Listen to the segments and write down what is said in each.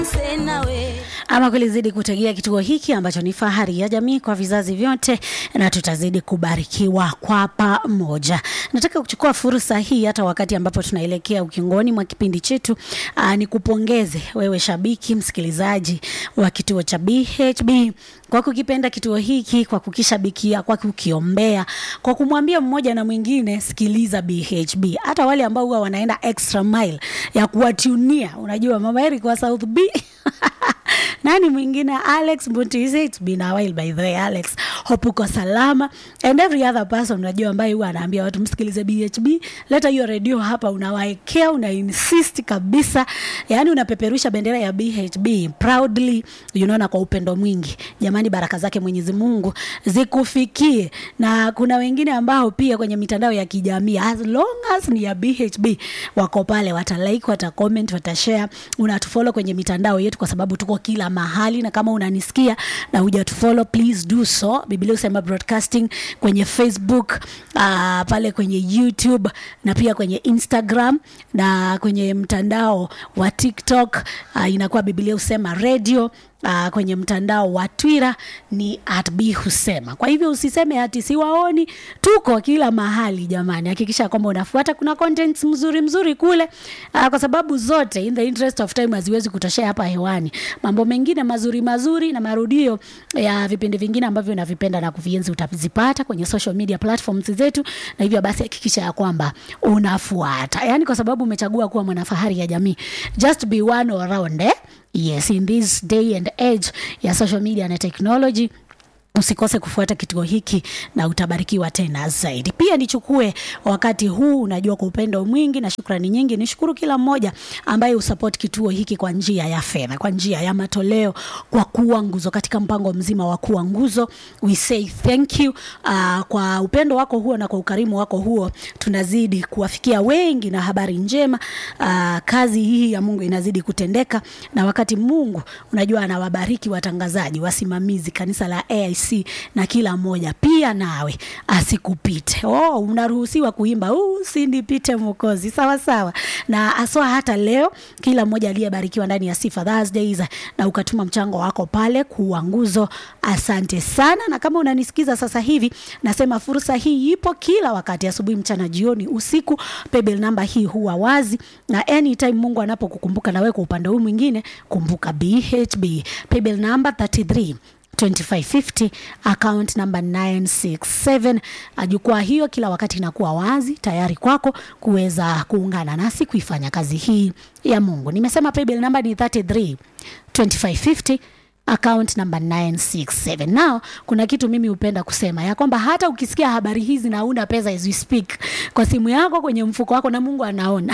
Ama kulizidi kutegea kituo hiki ambacho ni fahari ya jamii kwa vizazi vyote, na tutazidi kubarikiwa kwa pamoja. Nataka kuchukua fursa hii hata wakati ambapo tunaelekea ukingoni mwa kipindi chetu, aa, ni kupongeze wewe shabiki msikilizaji wa kituo cha BHB kwa kukipenda kituo hiki, kwa kukishabikia, kwa kukiombea, kwa kumwambia mmoja na mwingine sikiliza BHB. Hata wale ambao huwa wanaenda extra mile ya kuwatunia, unajua mama Eric wa South B nani mwingine Alex Mbutisi, it's been a while by the way Alex, hope uko salama and every other person unajua ambaye huwa anaambia watu msikilize BHB, leta hiyo redio hapa, unawaekea una insist kabisa, yani unapeperusha bendera ya BHB proudly, you know, na kwa upendo mwingi. Jamani, baraka zake Mwenyezi Mungu zikufikie, na kuna wengine ambao pia kwenye mitandao ya kijamii as long as ni ya BHB wako pale, watalike, watacomment, watashare, unatufollow kwenye mitandao yetu kwa sababu tuko kila mahali, na kama unanisikia na hujatufollow please do so. Biblia Usema Broadcasting kwenye Facebook, uh, pale kwenye YouTube na pia kwenye Instagram na kwenye mtandao wa TikTok uh, inakuwa Biblia Usema Radio. Uh, kwenye mtandao wa Twitter ni at B Husema. Kwa hivyo usiseme ati siwaoni, tuko kila mahali jamani. Hakikisha kwamba unafuata, kuna contents mzuri mzuri kule uh, kwa sababu zote in the interest of time haziwezi kutoshea hapa hewani. Mambo mengine mazuri mazuri na marudio ya vipindi vingine ambavyo unavipenda na kuvienzi utavizipata kwenye social media platforms zetu, na hivyo basi hakikisha ya kwamba unafuata, yaani kwa sababu umechagua kuwa mwanafahari ya jamii, just be one around eh? Yes, in this day and age ya social media na technology usikose kufuata kituo hiki na utabarikiwa tena zaidi. Pia nichukue wakati huu, unajua, kwa upendo mwingi na shukrani nyingi, nishukuru kila mmoja ambaye usupport kituo hiki kwa njia ya fedha, kwa njia ya matoleo, kwa kuwa nguzo katika mpango mzima wa kuwa nguzo. We say thank you. Uh, kwa upendo wako huo na kwa ukarimu wako huo tunazidi kuwafikia wengi na habari njema. Uh, kazi hii ya Mungu inazidi kutendeka, na wakati Mungu unajua anawabariki watangazaji, wasimamizi, kanisa la AIC na kila mmoja pia nawe asikupite. Oh, unaruhusiwa kuimba usinipite Mwokozi, sawa sawa. Na aswa hata leo kila mmoja aliyebarikiwa ndani ya Sifa Thursdays na ukatuma mchango wako pale kuwa nguzo, asante sana. Na kama unanisikiza sasa hivi, nasema fursa hii ipo kila wakati, asubuhi, mchana, jioni, usiku. Paybill namba hii huwa wazi, na anytime Mungu anapokukumbuka na wewe kwa upande huu mwingine, kumbuka BHB paybill namba 33 2550 account number 967. Jukwaa hiyo kila wakati inakuwa wazi tayari kwako kuweza kuungana nasi kuifanya kazi hii ya Mungu. Nimesema paybill number ni 33 2550 account number 967. Now, kuna kitu mimi hupenda kusema ya kwamba hata ukisikia habari hizi na una pesa as we speak kwa simu yako kwenye mfuko wako na Mungu anaona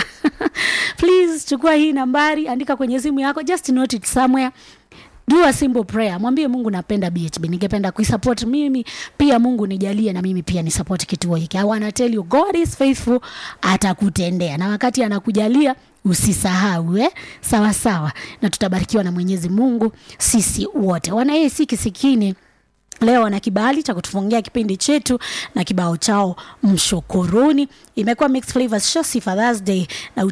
please chukua hii nambari, andika kwenye simu yako, just note it somewhere Do a simple prayer. Mwambie Mungu napenda BHB. Ningependa kuisupport mimi pia Mungu nijalie na mimi pia ni support kituo hiki. I wanna tell you God is faithful, atakutendea. Na wakati anakujalia usisahau eh? Sawa sawa. Na tutabarikiwa na Mwenyezi Mungu sisi wote. Wana yeye si kisikini Leo wana kibali cha kutufungia kipindi chetu na kibao chao mshukuruni. Imekuwa Mixed Flavors Show Sifa Thursday na